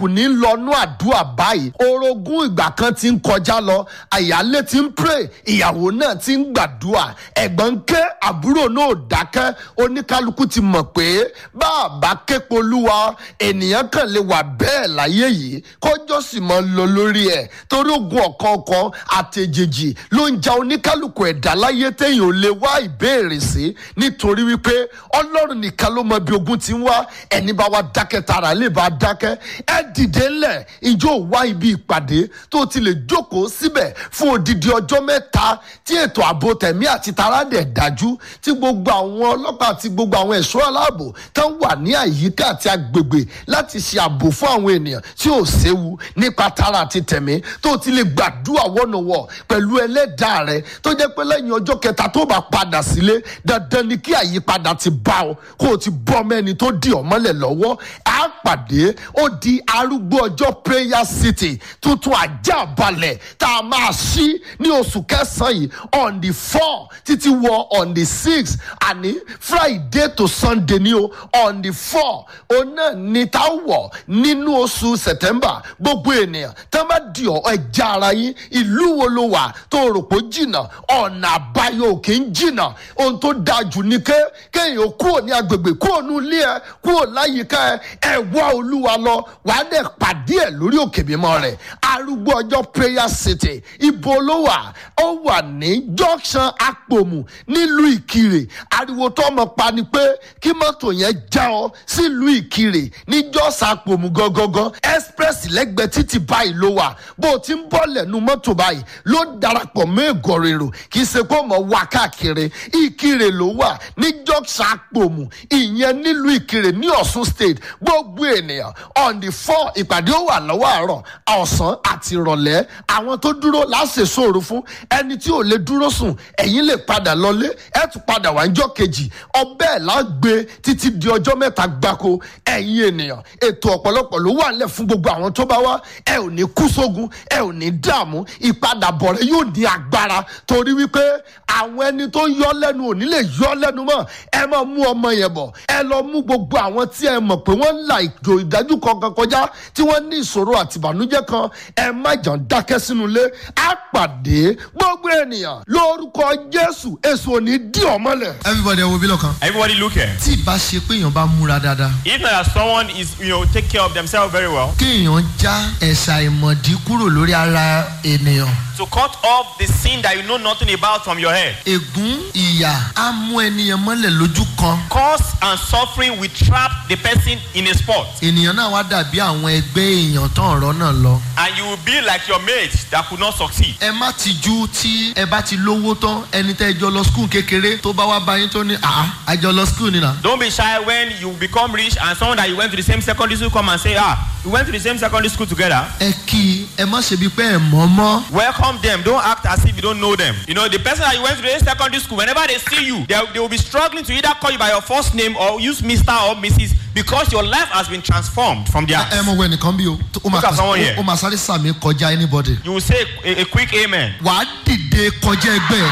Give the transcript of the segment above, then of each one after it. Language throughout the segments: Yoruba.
oníkálukú ní lọ́nú àdúrà báyìí orogún ìgbà kan ti ń kọjá lọ àyálé ti ń pray ìyàwó náà ti ń gbàdúrà ẹ̀gbọ́n ń ké àbúrò náà ò dákẹ́ oníkálukú ti mọ̀ pé bá a bá képo olúwa ènìyàn kan lè wà bẹ́ẹ̀ láyé yìí kọjọ́ sì máa ń lọ lórí ẹ̀ torí ogun ọ̀kọ̀ọ̀kan àtẹ̀jèjì ló ń ja oníkálukú ẹ̀dá láyé téèyàn ò lè wá ìbéèrè sí nítorí wípé ọlọ́run nìkan ló mọ bí ogun ti ń wá ẹni bá wá dákẹ́ tara lè bá dákẹ́ ẹ dìde ńlẹ̀ ìjọ wá ibi ìpàdé tó ti lè jókòó síbẹ̀ fún odidi ọjọ́ mẹ́ta tí ètò ààbò tẹ̀mí àti tara dẹ̀ dájú tí gbogbo àwọn ọlọ́pàá àti gbogbo àwọn ẹ̀ṣọ́ aláàbò tán wà ní àyíká àti agbègbè láti ṣe ààbò fún àwọn ènìyàn tí ò séwu nípa tara àti tẹ̀mí tó ti lè gbàdúrà wọ́nọ̀wọ̀ pẹ̀lú ẹlẹ́dàá rẹ tó jẹ́ pé lẹ́yìn ọjọ́ kẹta tó bá padà sílé dandan ni kí àyípadà ti bá ọ kó o ti bọ́ mẹ́ni tó di ọ mọ́lẹ̀ lọ́wọ́ á pàdé ó di arúgbó ọjọ́ prayer city tuntun ajá balẹ̀ tá a máa ṣí ní oṣù kẹsàn-án yìí on the four títí wọ on the six àní friday to sunday ni o on the four òun náà ni tá a wọ̀ nínú oṣù september gbogbo ènìyàn tá a bá di ọ ẹja ara yín ìlú wo ló wà tó rò pé jìnnà ọ̀nà àbáyọ òkè ń jìnnà ohun tó dáa jù ní ké kéèyàn kúrò ní agbègbè kúrò ní ilé ẹ kúrò láyìíká ẹ ẹ wá olúwa lọ wàá dẹ̀ pàdé ẹ lórí òkè mímọ́ rẹ̀ arúgbó ọjọ́ prayer city ibo ló wà ó wà ní junction apòmù nílùú ìkirè ariwo tó ọmọ pa ni pé kí mọ́tò yẹn já ọ sílùú ìkirè ní jọ́sà apòmù gangan express lẹ́gbẹ̀ẹ́ títì báyìí ló wà bó o ti ń bọ́ lẹ́nu mọ́tò báyìí ló darapọ̀ mọ́ ègọ̀rèrò kì í ṣe pé ọmọ wà káàkiri ìkirè ló wà ní junction apòmù ìyẹn nílùú ìkirè ní ọ̀ṣun state gbogbo ènìyàn on the four ìpàdé ó wà lọ́wọ́ àárọ̀ ọ̀sán àti ìrọ̀lẹ́ àwọn tó dúró láṣẹ sóòrò fún ẹni tí ò lè dúró sùn ẹ̀yìn lè padà lọlé ẹ̀ tún padà wá níjọ́ kejì ọbẹ̀ lágbé títí di ọjọ́ mẹ́ta gbáko ẹ̀yin ènìyàn ètò ọ̀pọ̀lọpọ̀ ló wà nílẹ̀ fún gbogbo àwọn tó bá wá ẹ ò ní kú sógun ẹ ò ní dààmú ìpadàbọ̀ rẹ yóò ní agbára torí wípé àwọn ẹni tó yọ lẹ́nu ò ní lè yọ lẹ́nu mọ́ ẹ máa mú ọmọ yẹn bọ̀ ẹ lọ mú gbogbo àwọn tí ẹ mọ̀ pé wọ́n ń la ìjò ìdájú kankan kọjá tí wọ́n ní ìṣòro àti ìbànújẹ́ kan ẹ má jàn dákẹ́ sínú ilé á pàdé gbogbo ènìyàn lórúkọ jésù èso ò ní dí ọmọlẹ̀. everybody ẹ wo bí lọ́kàn. Everybody look here. tí ìbá ṣe pé èèyàn bá múra dáadáa If not that someone is, you know, take care of themselves very well, kéèyàn já ẹ̀ṣà ìmọ̀dí kúrò lórí ara ènìyàn to cut off the sin that you know nothing about from your head. ègún ìyà á mú ènìyàn mọ́lẹ̀ lójú kan Cause and suffering will trap the person in a spot. ènìyàn náà wá dàbí àwọn ẹgbẹ́ èèyàn tán ọ̀rọ̀ náà lọ. And you will be like your mates that could not succeed. ẹ má tijú tí ẹ bá ti lówó tán ẹni tẹ́ ẹ jọ lọ skul kékeré tó bá wá bá yín tó ní àá àjọ lọ skul nìyà. Don't be shy when you become rich and someone that you went to the same secondary school come and say, ah, we went to the same secondary school together. ẹ kí i ẹ má ṣe bíi pé ẹ mọ̀ mọ́. Welcome them. Don't act as if you don't know them. You know, the person that you went to the same secondary school, whenever they see you, they, they will be struggling to either call you by your first name or use Mr. or Mrs. because your life has been transformed from their. ẹ mọ̀ wọ ẹnìkan bí o ó máa Look at someone here. ó máa sáré sàmì kọjá anybody. You will say a, a quick amen. wàá dìde kọjá ẹgbẹ́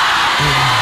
ẹ.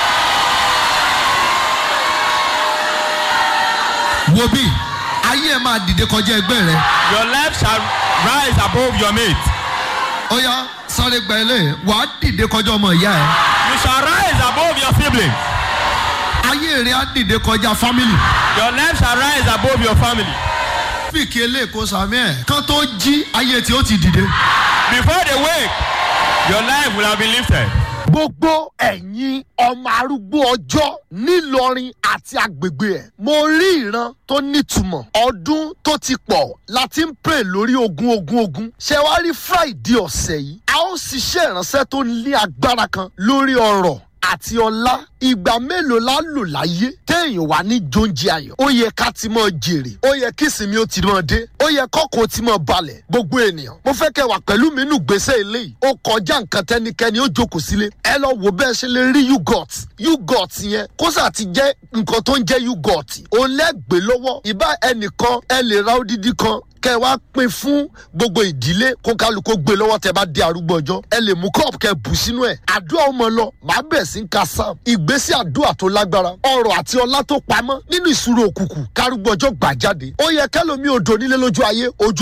wo bí ayé ẹ máa dìde kọjá ẹgbẹ́ rẹ. Your life shall rise above your mate. ó yá sáré gba ilé wàá dìde kọjá ọmọ ìyá ẹ. You shall rise above your siblings. ayé rẹ á dìde kọjá family. Your life shall rise above your family. fíìkì eléèkó sàmì ẹ kán tó jí ayé tí ó ti dìde. Before they wake, your life will have been lifted. gbogbo ẹ̀yin ọmọ arúgbó ọjọ́ nílọrin àti agbègbè ẹ̀ mo rí ìran tó nítumọ̀ ọdún tó ti pọ̀ láti ń pè lórí ogun ogun ogun ṣé wàá rí friday ọ̀sẹ̀ yìí a ó ṣiṣẹ́ ìránṣẹ́ tó ní agbára kan lórí ọ̀rọ̀ àti ọlá ìgbà mélòó la lò láyé téèyàn wà ní jóúnjẹ ayọ̀ ó yẹ ká ti mọ jèrè ó yẹ kí ìsinmi ó ti mọ dé ó yẹ kọ́kọ́ ti mọ balẹ̀ gbogbo ènìyàn mo fẹ́ kẹ́ wà pẹ̀lú mi nù gbèsè eléyìí ó kọjá nǹkan tẹ́nikẹ́ni ó jókòó sílé ẹ lọ wò bẹ́ẹ̀ ṣe lè rí yugot yugot yẹn kó sà ti jẹ́ nǹkan tó ń jẹ́ yugot òun lẹ́gbẹ̀ẹ́ lọ́wọ́ ìbá ẹnìkan ẹ lè ra odidi kan kẹ wá pín fún gbogbo ìdílé kó kálukó gbé lọ́wọ́ tẹ bá dé arúgbó ọjọ́ ẹ lè mú kọ́ọ̀pù kẹ bù sínú ẹ̀ àdúrà ọmọ lọ màá bẹ̀ sí ń ka sam ìgbésí àdúrà tó lágbára ọrọ̀ àti ọlá tó pamọ́ nínú ìṣúró òkùnkùn kárúgbó ọjọ́ gbà jáde ó yẹ kẹlòmí odò nílé lójú ayé ojú